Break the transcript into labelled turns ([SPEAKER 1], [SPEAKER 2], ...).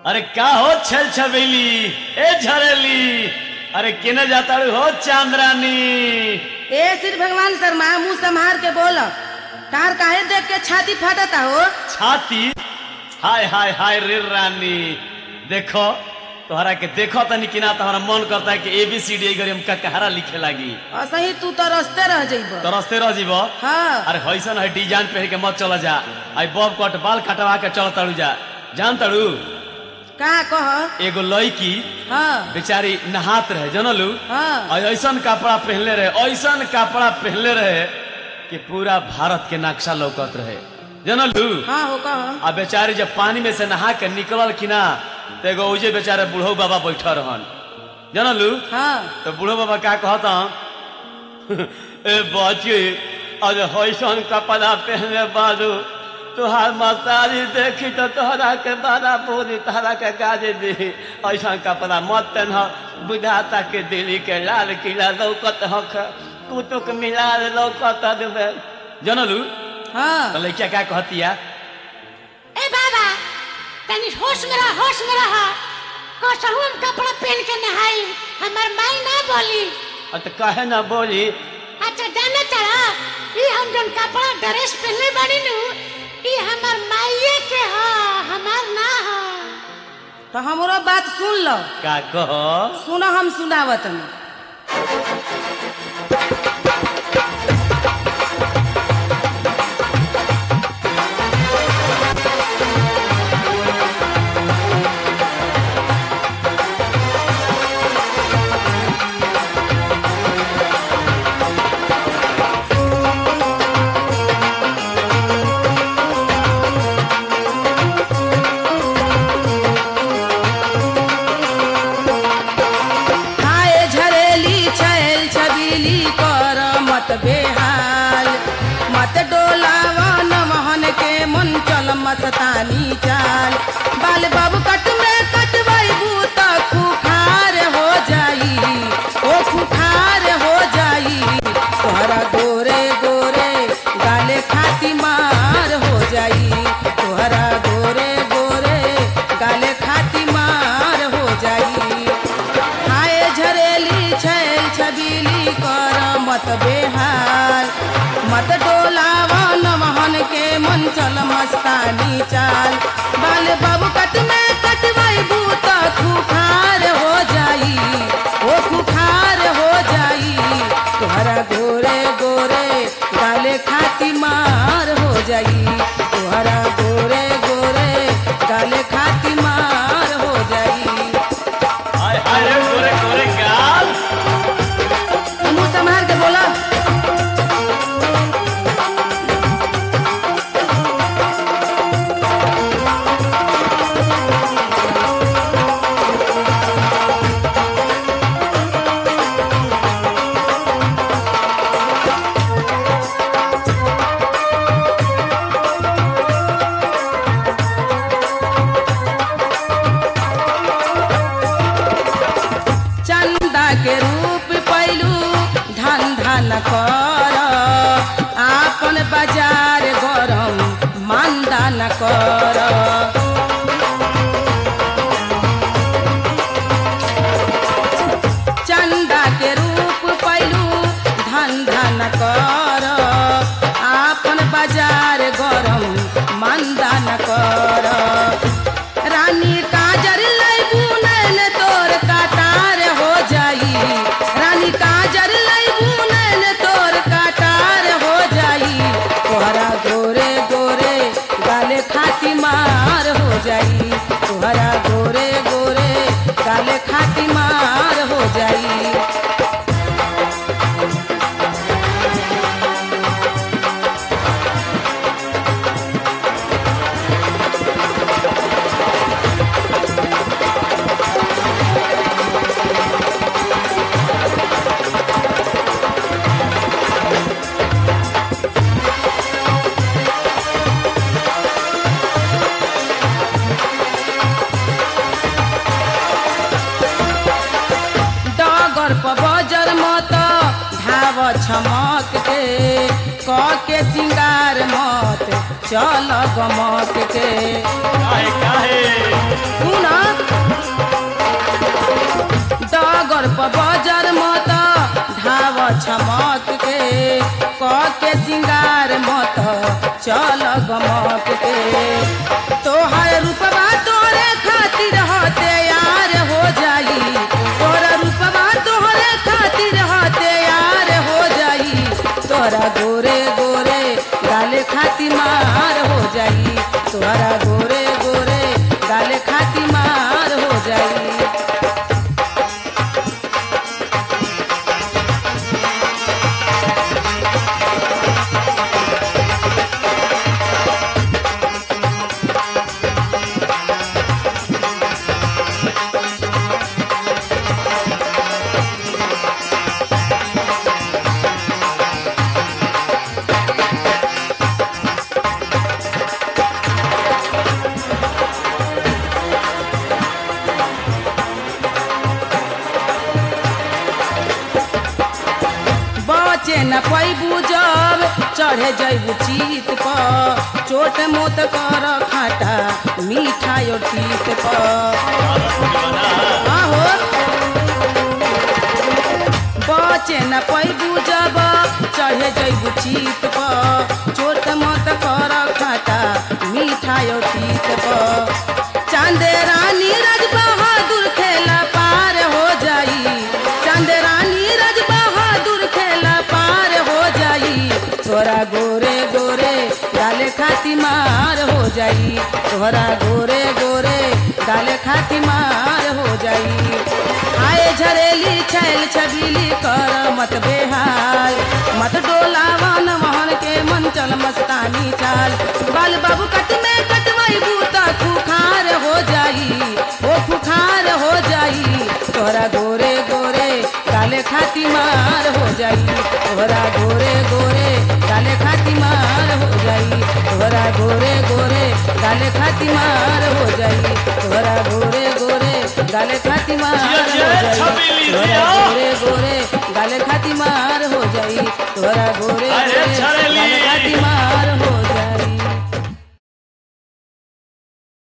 [SPEAKER 1] अरे का हो छल छबेली ए झरेली अरे केने जाता हो चांद्रानी
[SPEAKER 2] ए श्री भगवान शर्मा मुंह संभार के बोल तार काहे देख के छाती फाटता हो
[SPEAKER 1] छाती हाय हाय हाय रे रानी देखो तोहरा के देखो तनी कि ना तोहरा मन करता है कि ए बी सी डी करी हम कहरा लिखे लागी
[SPEAKER 2] असही तू तो रस्ते रह जइब
[SPEAKER 1] तो रस्ते रह जीबो
[SPEAKER 2] हाँ
[SPEAKER 1] अरे हैसन है डिजाइन पहन के मत चला जा आई बॉब कट बाल कटवा के चल तड़ू जा जान तड़ू
[SPEAKER 2] का कह
[SPEAKER 1] एगो लड़की
[SPEAKER 2] हाँ
[SPEAKER 1] बेचारी नहात रहे जनलू
[SPEAKER 2] हाँ
[SPEAKER 1] और ऐसन कपड़ा पहनले रहे ऐसन कपड़ा पहनले रहे कि पूरा भारत के नक्शा लौकत रहे जनलू
[SPEAKER 2] हाँ हो कह
[SPEAKER 1] आ बेचारी जब पानी में से नहा के निकलल कि ना तो एगो उजे बेचारे बूढ़ो बाबा बैठल रहन जनलू
[SPEAKER 2] हाँ
[SPEAKER 1] तो बूढ़ो बाबा का कहता ए बच्ची आज हैसन कपड़ा पहनले बाजू तुहार माताजी देखी तो तोहरा के बड़ा पूरी तोहरा के गाजे दी ऐसा कपड़ा मत पहन बुझाता के दिल्ली के लाल किला लौकत हक कुतुक मिलार लौकत देवे जनलू
[SPEAKER 2] हाँ
[SPEAKER 1] तो लड़किया क्या कहतिया
[SPEAKER 3] ए बाबा तनी होश में रह होश में रह कसहू हम कपड़ा पहन के नहाई हमार माई ना बोली
[SPEAKER 1] और तो कहे ना बोली
[SPEAKER 3] अच्छा जाना चला ई हम जन कपड़ा ड्रेस पहनले बाड़ी नु ई हमार माईए के ह हमार ना ह
[SPEAKER 2] तो हमरो बात सुन लो
[SPEAKER 1] का कहो
[SPEAKER 2] सुनो हम सुनावत में हाय झरेली छैल छबीली कर मत बेहाल मत डोलावा नमहन के मन चल मस्तानी चाल बाल बाबू कट में कटवाई बूत खुखार हो जाई ओ खुखार हो जाई तोहरा गोरे गोरे गाले खाती मार हो जाई तोहरा गोरे गोरे गाले खाती मार हो जाई हाय झरेली छैल छबीली कर मत बेहाल मत डोलावा नमहन के मन चल मस्तानी चाल बाल बाबू कट में कटवाई बूत खुखार हो जाई ओ खुखार हो जाई तोहरा गोरे गोरे गाले खाती मार हो जाई तोहरा गोरे गोरे गाले खाती मार हो जाई
[SPEAKER 1] हाय हाय रे गोरे गोरे गाल
[SPEAKER 2] मुंह संभाल के बोला चंदा के रूप पैलू धंधा न कर आपन बाजार गरम मंदा न कर चंदा के रूप पैलू धंधा न कर आपन बाजार गरम मंदा न कर रानी काजर लैबू नैन तोर काटार हो जाई रानी काजर लैबू नैन तोर काटार हो जाई तोहरा गोरे गोरे गाले खाती मार हो जाई तोहरा गोरे गोरे गाले खाती मार हो जाई डगर पर बजर मत धाव छमक के क के सिंगार मत चल गमक के
[SPEAKER 1] काहे काहे
[SPEAKER 2] सुना के सिंगार मत चल गमक के तोहर रूपवा तोरे खातिर हते यार हो जाई तोरा रूपवा तोहरे खातिर हते यार हो जाई तोरा गोरे गोरे गाले खाती मार हो जाई तोरा गोरे गोरे गाले खाती मार हो जाई बचे न पैबू जब चढ़े जैबू चीत पर चोट मोत कर खाटा मीठा और तीत पर आहो बचे न पैबू जब चढ़े जैबू चीत पर चोट मोत कर खाटा मीठा और तीत पर चांदे रानी रज बहादुर खेला पार हो जाई चांदे रानी रज बहादुर खेला पार हो जाई तोरा गोरे गोरे डाले खाती मार हो जाई तोरा गोरे गोरे डाले खाती मार हो जाई आए झरेली छैल छबीली कर मत बेहाल मत डोलावन मोहन के मन चल मस्तानी चाल बाल बाबू कट में कटवाई बूता खुखार हो जाई ओ खुखार हो जाई तोरा गोरे गोरे काले खाती मार हो जाई तोरा गोरे गोरे काले खाती मार हो जाई तोरा गोरे गोरे काले खाती मार हो जाई तोरा गोरे गोरे गाले खाती मार हो
[SPEAKER 1] जिया, जिया,
[SPEAKER 2] जाई
[SPEAKER 1] छबीली
[SPEAKER 2] तोरा
[SPEAKER 1] जिया।
[SPEAKER 2] गोरे गोरे गाले खाती मार हो जाई तोरा गोरे
[SPEAKER 1] अरे
[SPEAKER 2] गोरे
[SPEAKER 1] छड़ेली।
[SPEAKER 2] गाले खाती मार